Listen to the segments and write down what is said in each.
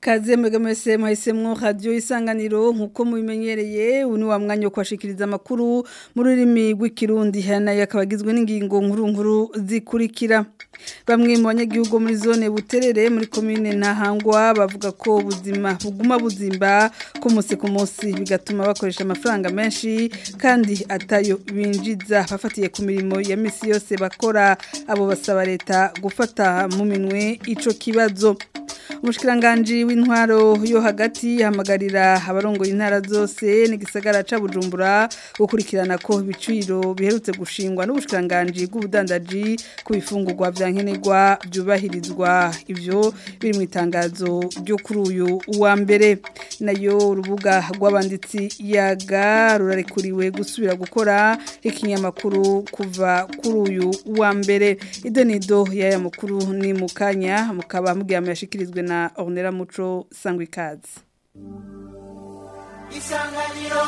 Kaze mwega mwese mwahisemwo radio isanganiro nkuko mubimenyereye uni wa mwanya wo kwashikiriza amakuru mu rurimi rw'ikirundi hana yakabagizwe n'ingingo nkuru nkuru zikurikira bamwe mu banyagihugu muri zone buterere muri commune Ntahangwa bavuga ko ubuzima buguma buzimba ko munsi ku munsi bigatuma bakoresha amafaranga menshi kandi atayo binjiza bafatiye ku mirimo ya misi yose bakora abo basaba leta gufata mu minwe ico kibazo umushikiranganji w'intwaro yo hagati hamagarira abarongoye intara zose n'igisagara ca Bujumbura gukurikirana ko ibiciro biherutse gushingwa n'ubushikiranganji bw'ubudandaji ku bifungurwa vya nkenerwa byubahirizwa ivyo biri mu itangazo ryo kuri uyu wa mbere nayo urubuga rw'abanditsi yaga rurarekuriwe gusubira gukora ikinyamakuru kuva kuri uyu wa mbere idonido y'aya makuru ni mukanya mukaba mugiye amashikirizwe na Ornella Muco Sangwikazi Isanganiro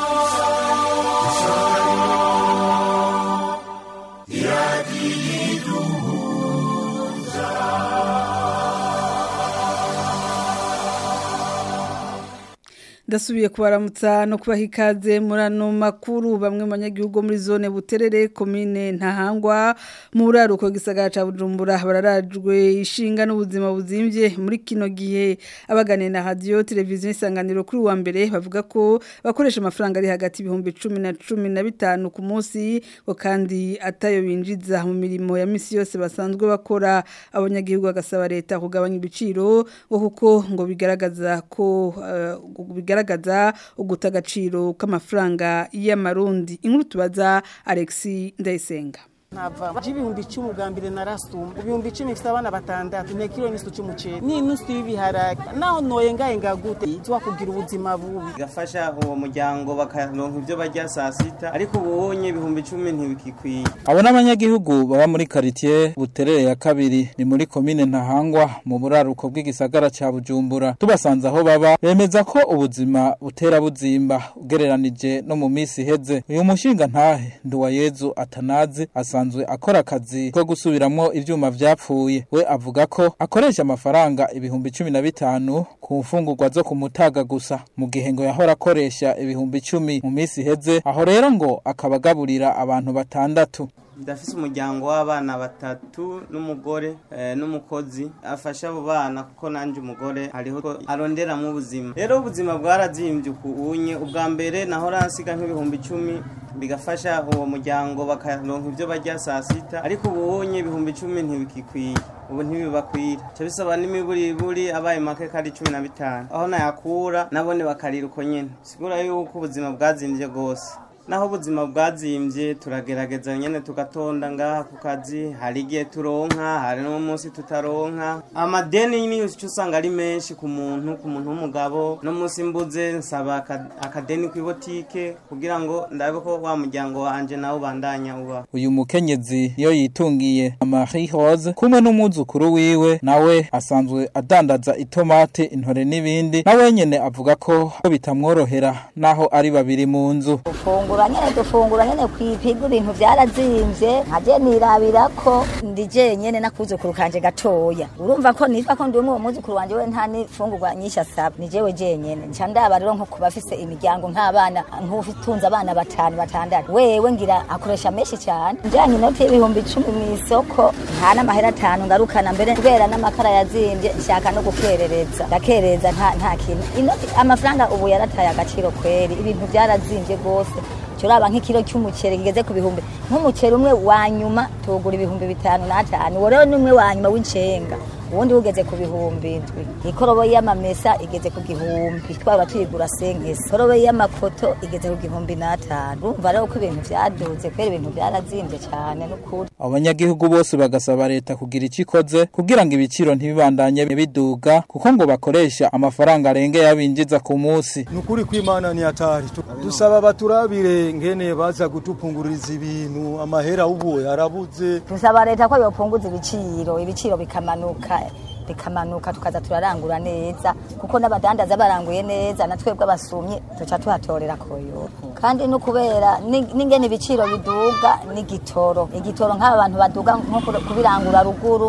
ndasubiye kubaramutsa no kubaha ikaze muri ano makuru bamwe mu banyagihugu muri zone buterere komine ntahangwa mu buraruko gisagara ca bujumbura bararajwe ishinga n'ubuzima buzimvye muri kino gihe abaganiye na radio televiziyo isanganiro kuri wa mbere bavuga ko bakoresha amafaranga ari hagati ibihumbi cumi na cumi na bitanu ku munsi ngo kandi atayo binjiza mu mirimo ya misi yose basanzwe bakora abanyagihugu bagasaba leta kugabanya ibiciro ngo kuko ngo bigaragaza ko uh, bigaragaza uguta agaciro k'amafaranga y'amarundi inkuru tubaza Alexis Ndayisenga Nava ibihumbi icumi ubwa mbere narasuma ibihumbi icumi mfite abana batandatu ni kilo n'isu cy'umuceri n'inusu y'ibiharage naho noye ngaye ngagute tuwa kugira ubuzima bubi gafasha uwo muryango bakaronka ibyo barya saa sita ariko ubonye ibihumbi icumi ntibikikwiye abo n'abanyagihugu baba muri quartier buterere ya kabiri ni muri komine ntahangwa mu buraruko bw'igisagara ca Bujumbura tubasanze aho baba bemeza ko ubuzima butera buzimba ugereranije no mu misi iheze uyu mushinga ntahe Nduwayezu atanazi asa asanzwe akora akazi ko gusubiramwo ivyuma vyapfuye we avuga ko akoresha amafaranga ibihumbi cumi na bitanu ku mfungurwa zo kumutaga gusa mu gihe ngo yahora akoresha ibihumbi icumi mu misi iheze aho rero ngo akabagaburira abantu batandatu ndafise umuryango w'abana batatu n'umugore eh, n'umukozi afasha abo bana kuko nanje umugore hariho aronderamwo ubuzima rero ubuzima bwarazimvye ukunye ubwa mbere nahora nsiga nk'ibihumbi icumi bigafasha uwo muryango bakaronka ivyo barya saa sita ariko ubunye ibihumbi icumi ntibikikwiye ubu ntibibakwira ca bisaba n'imiburiburi abaye make kari cumi na bitanu aho nayakura nabone bakarira uko nyene sigura yuko ubuzima bwazimvye gose naho ubuzima bwazimbye turagerageza nyene tugatonda ngaha ku kazi hari igihe turonka hari no munsi tutaronka amadeni niyo cyo usanga ari menshi ku muntu ku muntu w'umugabo no munsi mbuze nsaba akadeni ku ibotike kugira ngo ndabe ko wa muryango wanje nawe ubandanya uba uyu mukenyezi iyo yitungiye Marie Rose kumwe n'umuzukuru wiwe nawe asanzwe adandaza itomate intore n'ibindi nawe nyene avuga ko bitamworohera naho ari babiri mu nzu dufungura nyene dufungura nyene kwipiga ibintu vyarazimvye nkaje nirabira ko ndi jenyene nakuzukuru kanje gatoya urumva ko nitwa ko ndi umwe muzukuru wanje we nta nifungurwa nyinshi asaba ni jewe jenyene nca ndaba rero nko kuba afise imiryango nk'abana nk'ufitunze abana batanu batandatu wewe ngira akoresha menshi cyane njanye inoti y'ibihumbi icumi mw'isoko nta n'amahera atanu ngarukana mbere kubera n'amakara yazimvye nshaka no gukerereza ndakereza nta nta kintu inoti amafaranga ubu yarataye agaciro kweri ibintu vyarazimvye gose uraba nk'ikiro cy'umuceri kigeze ku bihumbi nk'umuceri umwe wa nyuma tugura ibihumbi bitanu n'atanu uwo rero ni umwe wa nyuma w'incenga ubundi ugeze ku bihumbi indwi ikorobo y'amamesa igeze ku gihumbi twaba tuyigura senkesi ikorobo y'amakoto igeze ku gihumbi n'atanu urumva rero ko ibintu vyaduze kubera ibintu vyarazimvye cyane n'ukuri abanyagihugu bose bagasaba leta kugira icyo ikoze kugira ngo ibiciro ntibibandanye biduga kuko ngo bakoresha amafaranga arengeye abinjiza ku munsi ni ukuri kw'imana ni hatari dusaba baturabire ngene baza gutupunguriza ibintu amahera ubu yarabuze dusaba leta ko yopunguza ibiciro ibiciro bikamanuka bikamanuka tukaza turarangura neza kuko n'abadandaza baranguye neza na twebwe abasumye tuca tuhatorera koyo kandi no kubera n'ingene ibiciro biduga n'igitoro igitoro nk'aba bantu baduga nko kubirangura ruguru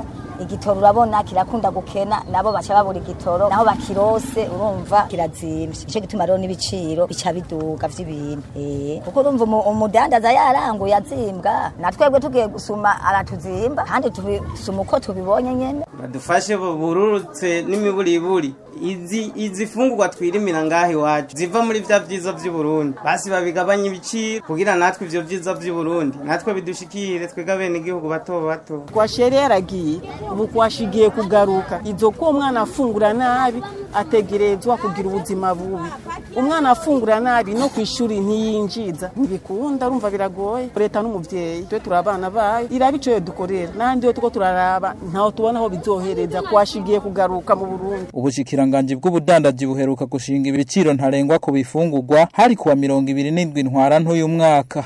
igitoro urabona kirakunda gukena nabo baca babura igitoro naho bakirose urumva kirazimvye ico gituma rero n'ibiciro bica biduga vy'ibintu eh kuko urumva umu- umudandaza yaranguye azimbwa natwebwe tugiye gusuma aratuzimba kandi tubisuma uko tubibonye nyene badufashe bururutse n'imiburiburi izi izi fungurwa twirimira ngaha iwacu ziva muri vya vyiza vy'uburundi basi babigabanya ibiciro kugira natwe ivyo vyiza vy'uburundi natwe bidushikire twega bene igihugu bato bato kwashere yaragiye ubu kwashigiye kugaruka izo ko umwana afungura nabi ategerezwa kugira ubuzima bubi umwana afungura nabi no ku ishuri ntiyinjiza ntibikunda urumva biragoye leta n'umuvyeyi twe turi abana bayo iraba ico dukorera n'ahandi yo tuko turaraba ntaho tubona aho bizohereza kwashigiye kugaruka mu burundi Ubushikiranganji bw'ubudandaji buheruka gushinga ibiciro ntarengwa ku bifungurwa hari kuwa mirongo ibiri n'indwi ntwara ntuyu mwaka.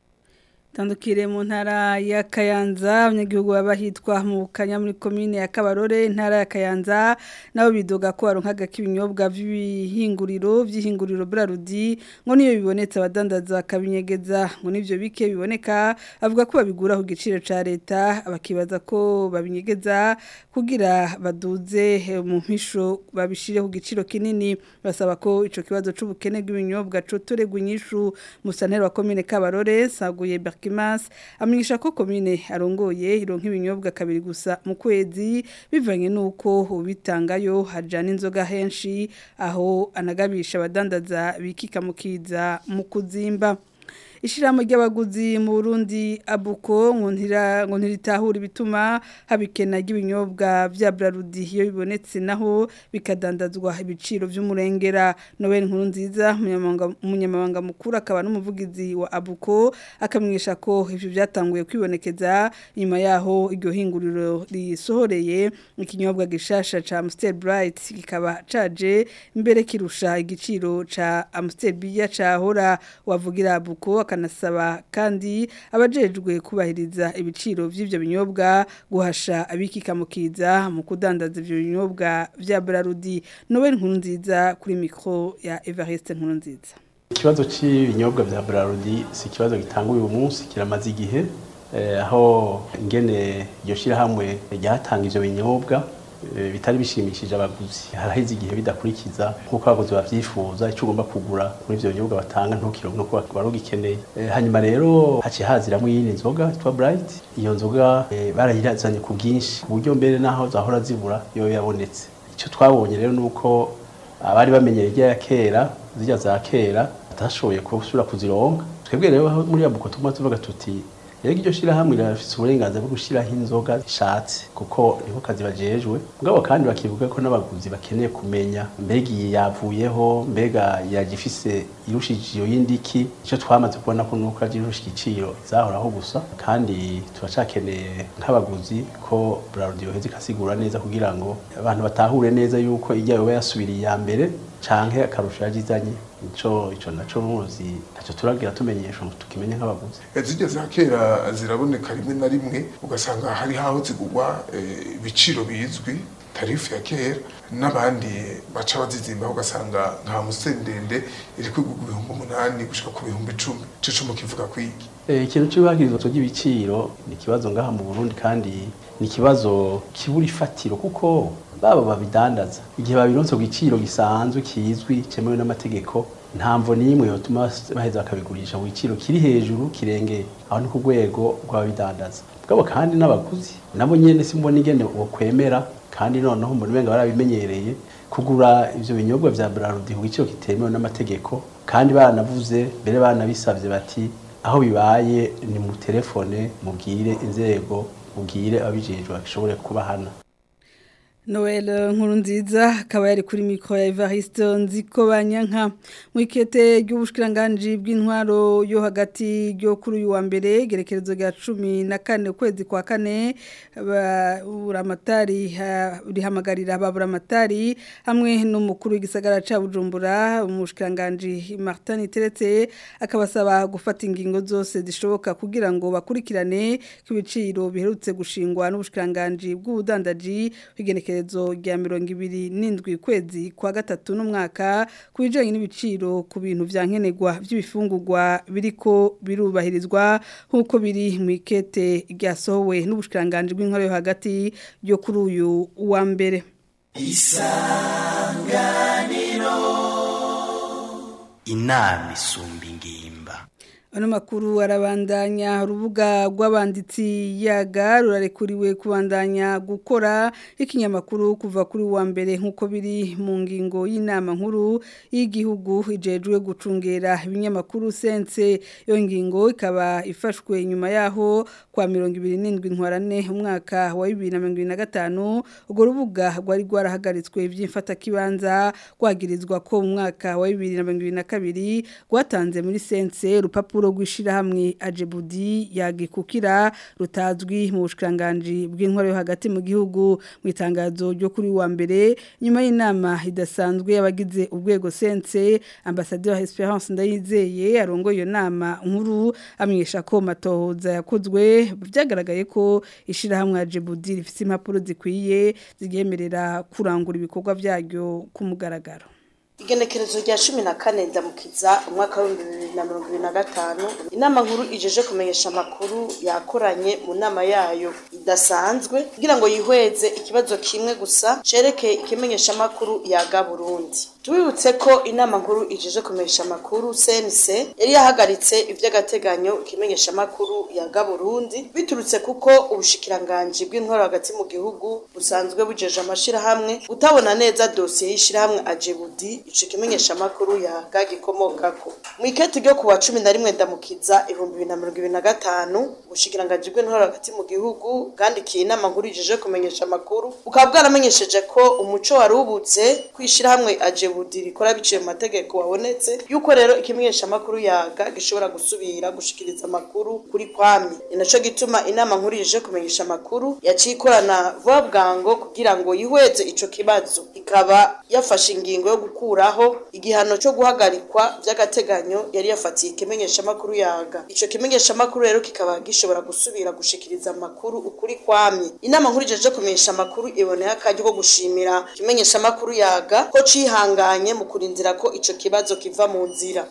Tandukire mu ntara ya Kayanza abanyagihugu baba hitwa mu Kanya muri commune ya Kabarore intara ya Kayanza nabo bidoga ko baronkaga kibinyobwa vy'ibihinguriro vy'ihinguriro Brarudi ngo niyo bibonetse abadandaza kabinyegeza ngo nivyo bike biboneka avuga ko babigura ku giciro ca leta abakibaza ko babinyegeza kugira baduze eh, mu mpisho babishire ku giciro kinini basaba ko ico kibazo c'ubukene bw'ibinyobwa cotoregwa inyishu musantero wa commune Kabarore saguye Berkimas amenyesha ko commune arongoye ironka ibinyobwa kabiri gusa mu kwezi bivanye nuko ubitangayo hajana inzoga henshi aho anagabisha abadandaza bikika mukiza mu kuzimba Ishiramo ry'abaguzi mu Burundi abuko ngontira ngontiritahura bituma habikena ry'ibinyobwa vya Brarudi iyo bibonetse naho bikadandazwa ibiciro vy'umurengera Noel nkuru nziza umunyamabanga umunyamabanga mukuru akaba n'umuvugizi wa abuko akamwisha ko ivyo byatanguye kwibonekeza nyuma yaho iryo hinguriro risohoreye ikinyobwa gishasha ca Amstel Bright kikaba caje imbere kirusha igiciro ca Amstel Bia cahora wavugira abuko akanasaba kandi abajejwe kubahiriza ibiciro vy'ivyo binyobwa guhasha abikika mukiza mu kudandaza ivyo binyobwa vya Brarudi Noel nkuru nziza kuri micro ya Evariste nkuru nziza ikibazo cy'ibinyobwa bya Brarudi si ikibazo gitanga uyu munsi kiramaze igihe eh, aho ingene iryo shyirahamwe ryatanga ivyo binyobwa eh, bitari bishimishije abaguzi haraheze igihe bidakurikiza nk'uko abaguzi bavyifuza icyo ugomba kugura muri ivyo binyobwa batanga ntukironke nuko wari ugikeneye Eh, hanyuma rero haciye haziramwo iyindi nzoga yitwa Bright iyo nzoga eh, barayirazanye ku bwinshi ku buryo mbere naho zahora zibura yo yabonetse icyo twabonye rero nuko abari bamenyereye irya ya kera zirya za kera batashoboye gusubira kuzironka twebwe rero aho muri abuko tuma tuvuga tuti rero iryo shirahamwe rirafise uburenganzira bwo gushiraho inzoga ishatse kuko niko kazi bajejwe mugabo kandi bakivuga ko n'abaguzi bakeneye kumenya mbega iyi yavuyeho mbega yagifise irushije iyo yindiki icyo twamaze kubona ko nuko aje irusha igiciro izahoraho gusa kandi turacakeneye nk'abaguzi ko Brarudi yoheza ikasigura neza kugira ngo abantu batahure neza yuko ijya yoba yasubiriye iya mbere canke akarusho yagizanye ico ico naco muzi ntacyo turagira tumenyesha ngo tukimenye nk'abaguzi zirya za kera ziraboneka rimwe na rimwe ugasanga hari haho zigurwa eh, ibiciro bizwi tarifu ya kera n'abandi baca bazizimba ugasanga nka museni ndende iri kwigurwa ibihumbi umunani gushika ku bihumbi icumi ico cuma kivuga kwiki Eh, ikintu cy'ubahirizwa ry'ibiciro ni ikibazo ngaha mu Burundi kandi ni ikibazo kibura ifatiro kuko baba babidandaza igihe babironse ku giciro gisanzwe kizwi cyemewe n'amategeko nta mvo n'imwe yotuma baheza bakabigurisha ku giciro kiri hejuru kirengeye aho ni ku rwego rw'ababidandaza bwabo kandi n'abaguzi nabo nyene simbona ingene bokwemera kandi noneho muri benga barabimenyereye kugura ivyo binyobwa vya Brarudi ku giciro kitemewe n'amategeko kandi baranavuze mbere baranabisavye bati aho bibaye ni mu telefone mubwire inzego mubwire abijejwe bashobore kubahana Noel nkuru nziza akaba yari kuri mikro ya Evariste nziko banyanka mu ikete ry'ubushkiranganji bw'intwaro yo hagati ryo kuri uyu wa mbere gerekerezo rya 14 ukwezi kwa kane buramatari rihamagarira ababuramatari hamwe n'umukuru w'igisagara ca Bujumbura umushkiranganji Martin Teretse akabasaba gufata ingingo zose zishoboka kugira ngo bakurikirane kubiciro biherutse gushingwa n'ubushkiranganji bw'ubudandaji bigeneke igenekerezo rya mirongo ibiri n'indwi kwezi kwa gatatu n'umwaka ku bijyanye n'ibiciro ku bintu bya nkenerwa by'ibifungurwa biriko birubahirizwa nk'uko biri mu ikete ryasohowe n'ubushikiranganji bw'inkorero hagati yo kuri uyu wa mbere isanganiro inama isumba ingimba Ano makuru arabandanya urubuga rw'abanditsi yaga rurarekuriwe kubandanya gukora ikinyamakuru kuva kuri wa mbere nk'uko biri mu ngingo y'inama nkuru y'igihugu ijejwe gucungera ibinyamakuru sense iyo ngingo ikaba ifashwe nyuma yaho kwa mirongo ibiri n'indwi ntwarane umwaka wa bibiri na mirongo ibiri na gatanu urwo rubuga rwari rwarahagaritswe by'imfatakibanza rwagirizwa ko mu mwaka wa bibiri na mirongo ibiri na kabiri rwatanze muri sense urupapuro urupapuro rw'ishirahamwe Ajebudi yagikukira rutazwi mu bushikanganje bw'intwaro yo hagati mu gihugu mu itangazo ryo kuri wa mbere nyuma y'inama idasanzwe yabagize urwego sense ambassadeur Esperance Ndayizeye arongoye iyo nama nkuru amenyesha ko matohoza yakozwe byagaragaye ko ishirahamwe Ajebudi rifite impapuro zikwiye zigemerera kurangura ibikorwa byaryo ku mugaragaro igenekerezo rya cumi na kane ndamukiza umwaka w'ibihumbi bibiri na mirongo ibiri na gatanu inama nkuru ijeje kumenyesha amakuru yakoranye mu nama yayo idasanzwe kugira ngo yihweze ikibazo kimwe gusa cerekeye ikimenyesha amakuru yaga burundi tubibutse ko inama nkuru ijeje kumenyesha amakuru cnc yari yahagaritse ivy'agateganyo ikimenyesha amakuru yaga burundi biturutse kuko ubushikiranganji bw'intwaro hagati mu gihugu busanzwe bujeje amashirahamwe utabona neza dosiye y'ishirahamwe ajebudi ico kimenyesha amakuru yaga gikomokako mu iketi ryo kuwa cumi na rimwe ndamukiza ibihumbi bibiri na mirongo ibiri na gatanu ubushikiranganji bw'intwaro hagati mu gihugu bwandikiye inama nkuru ijeje kumenyesha amakuru bukaba bwaramenyesheje ko umuco wari ubutse kwishirahamwe ajebudi rikora biciye mu mategeko wabonetse yuko rero ikimenyesha amakuru yaga gishobora gusubira gushikiriza amakuru kuri kwami ni naco gituma inama nkuru ijeje kumenyesha amakuru yaciye ikorana vuba bwango kugira ngo yihweze ico kibazo ikaba yafashe ingingo yo gukuraho igihano cyo guhagarikwa by'agateganyo yari yafatiye ikimenyesha amakuru yaga ico kimenyesha amakuru rero kikaba gishobora gusubira gushikiriza amakuru ukuri kwamye inama nkuru ijeje kumenyesha amakuru iboneye akaryo ko gushimira ikimenyesha amakuru yaga ko cihanganye mu kurindira ko ico kibazo kiva mu nzira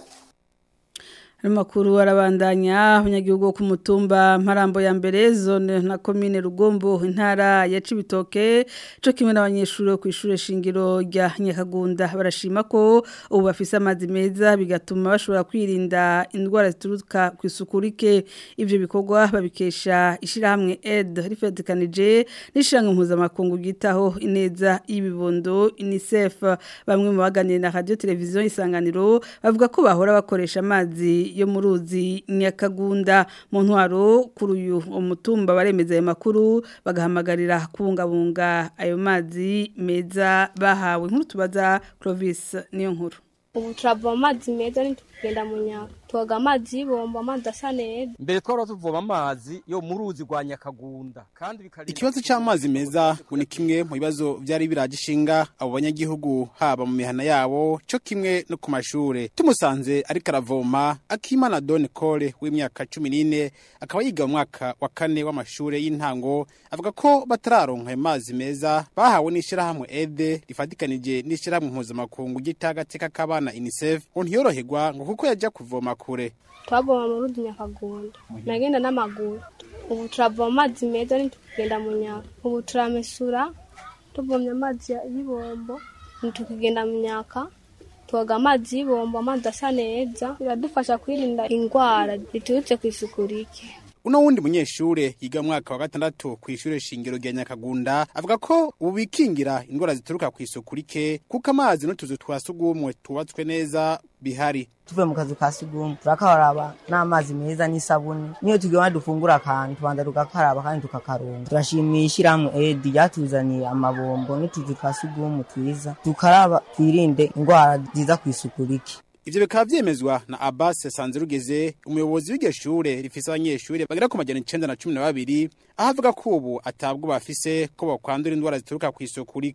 Makuru arabandanya abanyagihugu ku mutumba Mparambo ya mbere zone na commune Rugombo intara ya Cibitoke cyo kimwe n'abanyeshuri ku ishure shingiro rya Nyakagunda barashima ko ubu bafise amazi meza bigatuma bashobora kwirinda indwara zituruka ku isukurike ivyo bikorwa babikesha ishirahamwe Ed rifetikanije n'ishiramwe mpuzamakungu gitaho ineza y'ibibondo UNICEF bamwe mu baganiriye na radio televiziyo isanganiro bavuga ko bahora bakoresha amazi yo mu ruzi nyakagunda mu ntwaro kuri uyu umutumba baremeza ayo makuru bagahamagarira kubungabunga ayo mazi meza bahawe nkuru tubaza Clovis niyo nkuru ubu turavoma amazi meza ntitugenda mu nyaka tubaga amazi y'ibombo amazi asa neza mbere twara tuvoma amazi yo mu ruzi rwa nyakagunda kandi ikibazo cy'amazi meza ngo ni kimwe mu bibazo byari biragishinga abo banyagihugu haba mu mihana yabo cyo kimwe no ku mashure tumusanze ariko aravoma akimana Don Cole w'imyaka 14 akaba yiga mu mwaka wa kane w'amashure y'intango avuga ko batararonka ayo mazi meza bahawe n'ishirahamwe EDE rifatikanije n'ishirahamwe mpuzamakungu gitagateka k'abana UNICEF ngo ntiyoroherwa ngo kuko yajya kuvoma kure twavoma mu ruzi nyakagunda nagenda n'amaguru ubu turavoma amazi meza ntitugenda mu nyaka ubu turamesura tuvomye amazi y'ibombo ntitukigenda mu nyaka tubaga amazi y'ibombo amazi asa neza biradufasha kwirinda indwara ziturutse ku isuku rike uno wundi munyeshure yiga mwaka wa gatandatu ku ishure shingiro rya Nyakagunda avuga ko ubu bikingira indwara zituruka ku isuku rike kuko amazi n'utuzu twa sugumwe tubatswe neza bihari tuvuye mu kazu ka sugumwe turakaraba n'amazi meza n'isabuni niyo tugiye dufungura akantu tubanza tugakaraba kandi tukakaronga turashimiye ishyirahamwe edi ryatuzaniye amabombo n'utuzu twa sugumwe twiza tukaraba twirinde indwara ziza ku isuku rike Ivyo bikaba vyemezwa na Abbas Sanzirugeze umuyobozi w'iryo shure rifise abanyeshure bagera ku majana 912 aho avuga ko ubu atabwo bafise ko bakwandura indwara zituruka ku isuku rike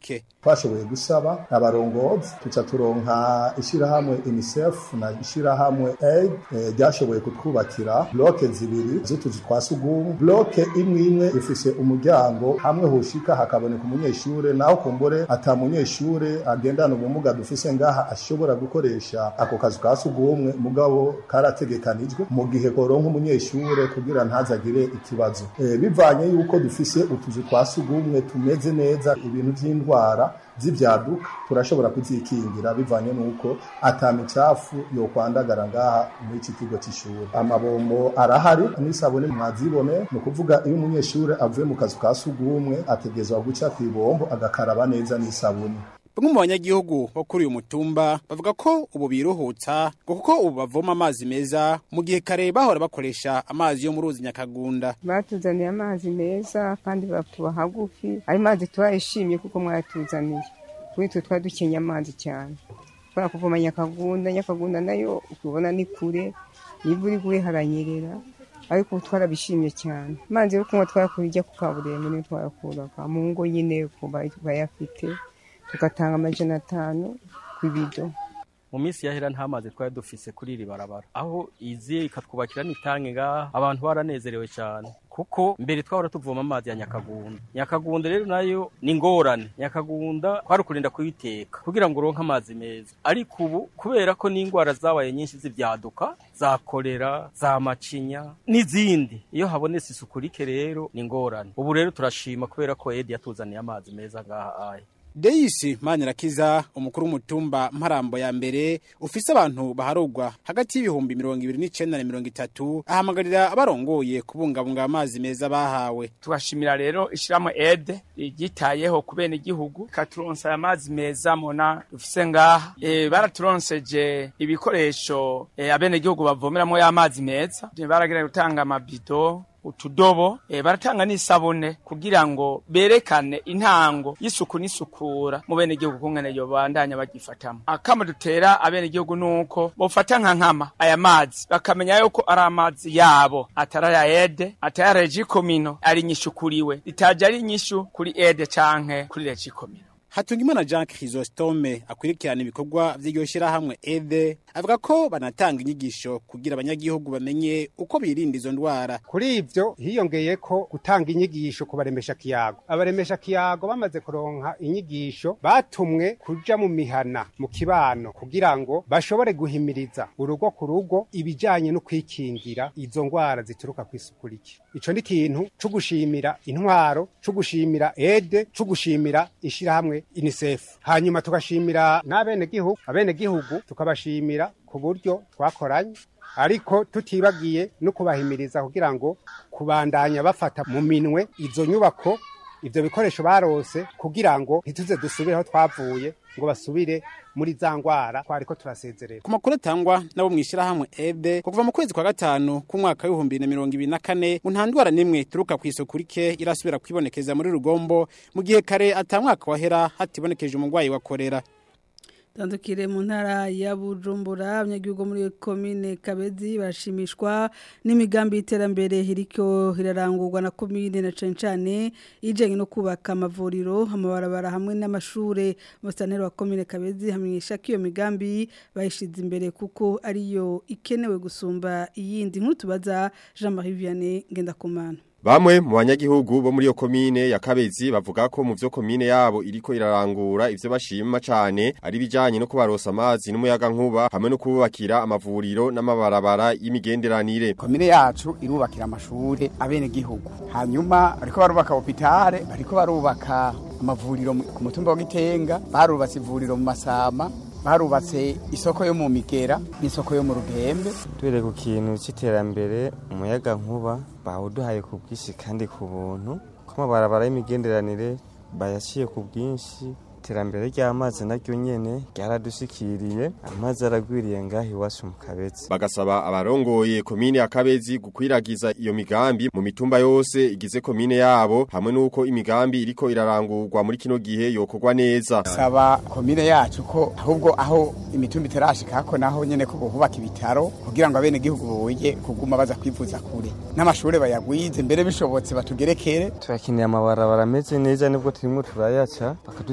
twashoboye gusaba abarongozi tuca turonka ishirahamwe UNICEF na ishirahamwe aid eh, ryashoboye kutwubakira bloke zibiri z'utuzu twa sugumwe bloke imwe imwe ifise umuryango hamwe hoshika hakaboneka umunyeshure naho kumbure ata munyeshure agendana ubumuga dufise ngaha ashobora gukoresha ako kazu ka sugumwe mugabo karategekanijwe mu gihe koronka umunyeshure kugira ntazagire ikibazo e, bivanye yuko dufise utuzu twa sugumwe tumeze neza ibintu vy'indwara z'ivyaduka turashobora kuzikingira bivanye nuko ata micafu yokwandagara ngaha muri iki kigo c'ishuri amabombo arahari n'isabune mwazibone ni ukuvuga iyo umunyeshure avuye mu kazu ka sugumwe ategezwa guca kw'ibombo agakaraba neza n'isabune Bamwe mu banyagihugu bo kuri uyu mutumba bavuga ko ubu biruhutsa ngo kuko ubu bavoma amazi meza mu gihe kare bahora bakoresha amazi yo mu ruzi Nyakagunda. batuzaniye amazi meza kandi batuba hagufi ayo mazi turayishimye kuko mwayatuzaniye kuri twe twari dukenye amazi cyane kubera kuvoma nyakagunda nyakagunda nayo ukubona ni kure niba uri kure haranyerera ariko ubu twarabishimye cyane amazi yo kunywa twayakura ijya ku kaburimbo niyo twayakuraga mu ngo nyine kuba bayafite tugatanga amajana atanu ku ibido mu minsi yahera nta mazi twari dufise kuri iri barabara aho izi ikatwubakira n'itange ngaha abantu baranezerewe cyane kuko mbere twahora tuvoma amazi ya nyakagunda nyakagunda rero nayo ni ingorane nyakagunda twari kurinda kuyiteka kugira ngo uronke amazi meza ariko ubu kubera ko n'indwara zabaye nyinshi z'ibyaduka za kolera za macinya n'izindi iyo habonetse isuku rike rero ni ingorane ubu rero turashima kubera ko edi yatuzaniye amazi meza ngaha aya Deisi Manirakiza umukuru w'umutumba Mparambo ya mbere ufise abantu baharugwa hagati y'ibihumbi mirongo ibiri n'icenda na mirongo itatu ahamagarira abarongoye kubungabunga amazi meza bahawe tugashimira rero ishirahamwe ede ryitayeho ku bene igihugu ikaturonsa aya mazi meza mona dufise ngaha e, baraturonseje ibikoresho e, abene igihugu bavomeramo y'amazi meza baragira gutanga amabido utudobo e, baratanga n'isabune kugira ngo berekane intango y'isuku n'isukura mu bene igihugu kungene yo bandanya bagifatamo akama dutera abene igihugu nuko bofata nka nkama aya mazi bakamenya yuko ari amazi yabo atari aya ede atari aya regikomino ari inyishukuriwe ritaje ari inyishu kuri ede canke kuri regikomino Hatungimana Jean Chrysostome akurikirana ibikorwa vy'iryo shirahamwe EDE avuga ko banatanga inyigisho kugira abanyagihugu bamenye uko birinda izo ndwara. Kuri ivyo hiyongeye ko gutanga inyigisho ku baremesha kiyago. Abaremesha kiyago bamaze kuronka inyigisho batumwe kuja mu mihana mu kibano kugira ngo bashobore guhimiriza urugo ku rugo ibijanye no kwikingira izo ndwara zituruka kw'isuku rike. Ico ni ikintu co gushimira intwaro, co gushimira EDE, co gushimira ishirahamwe UNICEF. Hanyuma tugashimira n'abenegihugu, abenegihugu tukabashimira ku buryo twakoranye ariko tutibagiye no kubahimiriza kugira ngo kubandanya bafata mu minwe izo nyubako ivyo bikoresho barose kugira ngo ntituze dusubire aho twavuye ngo basubire muri za ngwara twariko turasezerera Ku makuru atangwa nabo mwishirahamwe EDE kuva mu kwezi kwa gatanu k'umwaka w'ibihumbi na mirongo ibiri na kane ngo nta ndwara n'imwe ituruka kw'isuku rike irasubira kwibonekeza muri rugombo mu gihe kare ata mwaka wahera hatibonekeje umurwayi wa korera Tandukire mu ntara ya Bujumbura abanyagihugu muri komine Kabezi bashimishwa n'imigambi y'iterambere hiriko hirarangurwa na komine na cane cane ijanye no kubaka amavuriro amabarabara hamwe n'amashure mustanero wa komine Kabezi hamenyesha ko iyo migambi bayishize imbere kuko ariyo ikenewe gusumba iyindi nkuru tubaza Jean-Marie Vianney Ngendakumana Bamwe mu banyagihugu bo muri yo komine ya Kabezi bavuga ko mu vyo komine yabo iriko irarangura ivyo bashima cane ari bijanye no kubarosa amazi n'umuyaga nkuba hamwe no kubakira amavuriro n'amabarabara y'imigenderanire. Komine yacu irubakira amashure abene gihugu. Hanyuma ariko barubaka hopitale, bariko barubaka amavuriro ku mutumba wa Gitenga, barubatse ivuriro mu Masama, barubatse isoko yo mu Migera n'isoko yo mu Rugembe. Twere ku kintu c'iterambere umuyaga nkuba bawuduhaye ku bwinshi kandi ku buntu ko amabarabara y'imigenderanire bayaciye ku bwinshi iterambere ry'amazi naryo nyene ryaradushikiriye amazi aragwiriye ngaho iwacu mu kabezi bagasaba abarongoye komine ya kabezi gukwiragiza iyo migambi mu mitumba yose igize komine yabo hamwe nuko imigambi iriko irarangurwa muri kino gihe yokorwa neza saba komine yacu ko ahubwo aho imitumba iterashika ko naho nyene ko bohubaka ibitaro kugira ngo abene gihugu boye kuguma baza kwivuza kure n'amashure bayagwize mbere bishobotse batugerekere turakeneye amabarabara ameze neza nibwo turimo turayaca bakadusiriramo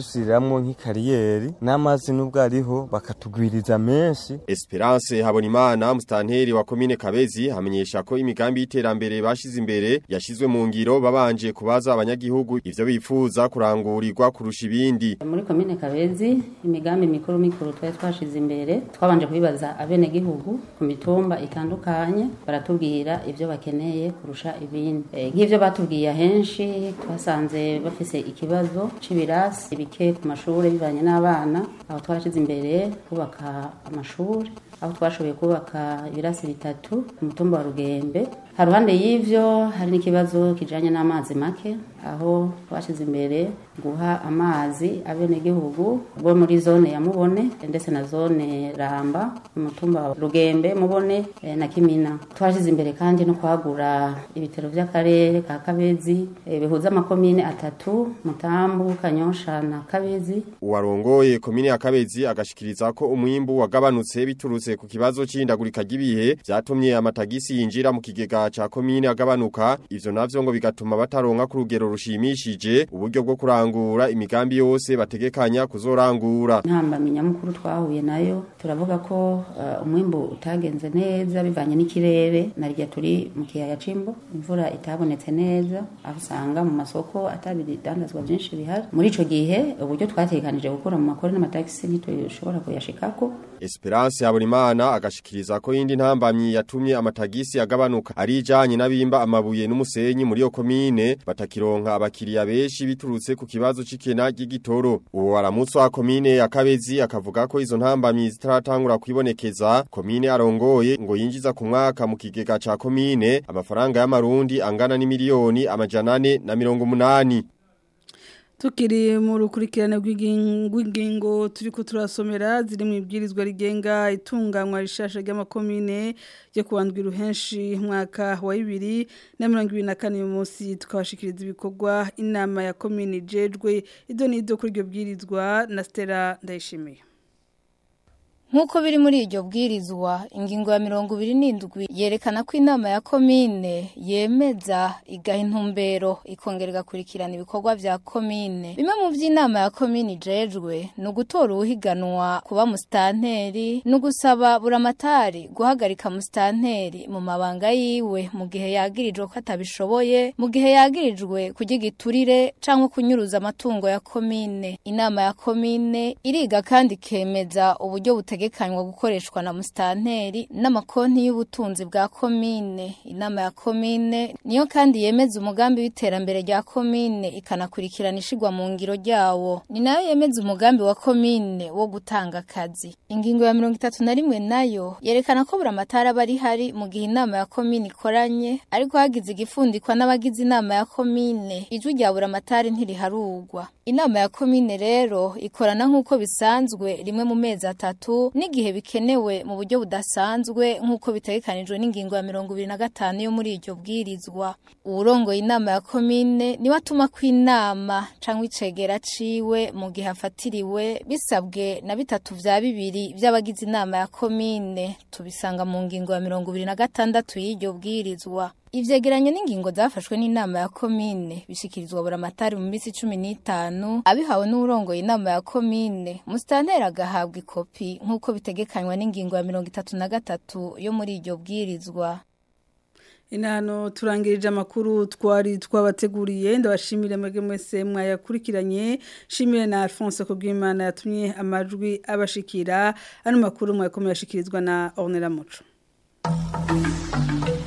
gukoreramwo nk'ikariyeri n'amazi n'ubwo ariho bakatugwiriza menshi Esperance Habonimana mustanteri wa komine Kabezi hamenyesha ko imigambi y'iterambere bashize imbere yashizwe mu ngiro babanje kubaza abanyagihugu ivyo bifuza kurangurirwa kurusha ibindi muri komine kabezi imigambi mikuru mikuru twari twashize imbere twabanje kubibaza abene gihugu ku mitumba itandukanye baratubwira ivyo bakeneye kurusha ibindi e, nk'ivyo batubwiye ahenshi twasanze bafise ikibazo c'ibirasi bike ku mashuri bivanye n'abana aho twashize imbere kubaka amashuri aho twashoboye kubaka ibirasi bitatu ku mutumba wa rugembe haruhande y'ivyo hari n'ikibazo kijanye n'amazi make aho twashize imbere guha amazi abenegihugu bo muri zone ya mubone ndetse na zone ramba umutumba wa rugembe mubone eh, na kimina twashize imbere kandi no kwagura ibitaro vy'akarere ka kabezi eh, bihuza amakomine atatu mutambu kanyosha na kabezi Uwarongoye komine ya Kabezi agashikiriza ko umwimbu wagabanutse biturutse ku kibazo c'indagurika ry'ibihe vyatumye amatagisi yinjira mu kigega ca komine agabanuka ivyo navyo ngo bigatuma bataronka ku rugero rushimishije uburyo bwo kurangura imigambi yose bategekanya kuzorangura ntambamyi nyamukuru twahuye nayo turavuga ko uh, umwimbu utagenze neza bivanye n'ikirere narya turi mu kiyaya c'imbo imvura itabonetse neza aho usanga mu masoko atabidandazwa byinshi bihari muri ico gihe uburyo twatekanije gukura mu makori n'amatagisi ntitushobora kuyashikako Esperance Habonimana agashikiriza ko yindi ntambamyi yatumye amatagisi agabanuka ari ijanye n'abimba amabuye n'umusenyi muri yo komine batakironka abakiriya benshi biturutse ku kibazo c'ikena ry'igitoro uwo aramutse wa komine ya Kabezi akavuga ko izo ntambamyi zitaratangura kwibonekeza komine arongoye ngo yinjiza ku mwaka mu kigega ca komine amafaranga y'amarundi angana n'imiliyoni amajana ane na mirongo munani Tukiri mu rukurikirane rw'ingingo turiko turasomera ziri mu ibwirizwa rigenga itunganywa rishasha ry'amakomine yo kuwandwa iruhenshi mwaka wa 2024 uyu munsi tukabashikiriza ibikorwa inama ya komine jejwe ido nido kuri iryo bwirizwa na Stella Ndayishimiye Nkuko biri muri iryo bwirizwa ingingo ya mirongo ibiri n'indwi yerekana ko inama ya komine yemeza igaha intumbero ikongera igakurikirana ibikorwa vya komine bimwe mu vy'inama ya komine ijejwe ni ugutora uwuhiganwa kuba musitanteri ni ugusaba buramatari guhagarika musitanteri mu mabanga yiwe mu gihe yagirijwe ko atabishoboye mu gihe yagirijwe kurya igiturire canke kunyuruza amatungo ya komine inama ya komine iriga kandi ikemeza uburyo butegeka butegekanywa gukoreshwa na musitanteri n'amakonti y'ubutunzi bwa komine inama ya komine niyo kandi yemeza umugambi w'iterambere rya komine ikanakurikirana ishigwa mu ngiro ryawo ni nayo yemeza umugambi wa komine wo gutanga akazi ingingo ya mirongo itatu na rimwe nayo yerekana ko buramatari aba ari hari mu gihe inama ya komine ikoranye ariko hagize igifundikwa n'abagize inama ya komine ijwi rya buramatari ntiriharugwa inama ya komine rero ikorana nk'uko bisanzwe rimwe mu mezi atatu n'igihe bikenewe mu buryo budasanzwe nk'uko bitegekanijwe n'ingingo ya mirongo ibiri na gatanu yo muri iryo bwirizwa uwurongoye inama ya komine niwe atuma ko inama cyangwa icegera ciwe mu gihe afatiriwe bisabwe na bitatu vya bibiri vy'abagize inama ya komine tubisanga mu ngingo ya mirongo ibiri na gatandatu y'iryo bwirizwa ivyegeranye n'ingingo zafashwe n'inama ya komine bishikirizwa buramatari mu minsi cumi n'itanu abihawe n'urongoye inama ya komine musitanteri agahabwa ikopi nk'uko bitegekanywa n'ingingo ya mirongo itatu na gatatu yo muri iryo bwirizwa inano turangirije amakuru twari twabateguriye ndabashimire mwebwe mwese mwayakurikiranye shimire na Alphonse Kugwimana yatumye amajwi abashikira ano makuru mwakomeye ashikirizwa na Ornella Muco